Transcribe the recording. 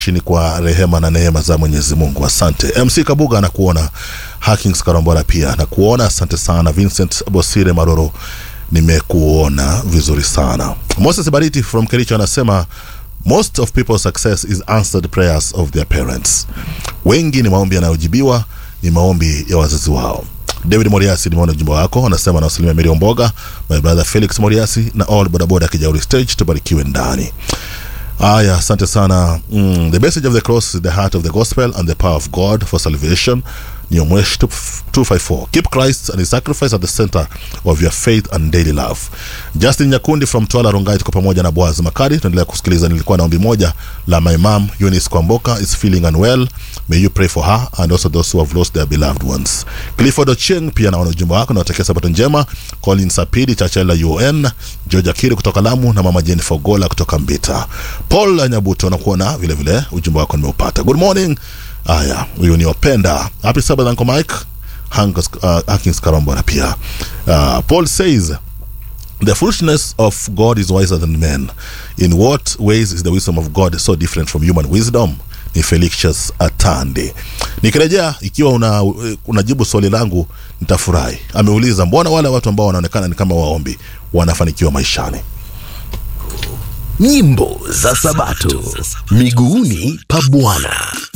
chini kwa rehema na neema za Mwenyezi Mungu. Asante MC Kabuga, anakuona Hakings Karambora pia nakuona. Asante sana Vincent Bosire Maroro, nimekuona vizuri sana. Moses Bariti from Kericho anasema most of people's success is answered prayers of their parents. Wengi ni maombi yanayojibiwa, ni maombi ya wazazi wao. David Moriasi, nimeona ujumbe wako, anasema anawasalimia Mary Omboga, my brother Felix Moriasi na all bodaboda Kijauri stage, tubarikiwe ndani. Aya, asante sana. Mm, the message of the cross is the heart of the gospel and the power of God for salvation. Nyomwesh 254. Keep Christ and his sacrifice at the center of your faith and daily love. Justin Nyakundi from Twala Rongai, tuko pamoja na Boaz Makari. Tunaendelea kusikiliza. Nilikuwa na ombi moja la my mom Eunice Kwamboka is feeling unwell. May you pray for her and also those who have lost their beloved ones. Clifford Ochieng pia naona ujumbe wako, nawatakia sabato njema. Colin Sapidi Chachela UN, Georgia Kiri kutoka Lamu na mama Jennifer Gola kutoka Mbita. Paul Nyabuto nakuona vile vile, ujumbe wako nimeupata. Good morning. Aya, huyu ni Openda. Happy Sabbath Uncle Mike. Hanks, uh, Hankins Karambona pia. Uh, Paul says the foolishness of God is wiser than men. In what ways is the wisdom of God so different from human wisdom? Ni Felicius Atande. Nikirejea, ikiwa una unajibu swali langu nitafurahi. Ameuliza, mbona wale watu ambao wanaonekana ni kama waombi wanafanikiwa maishani? Nyimbo za Sabato miguuni pa Bwana.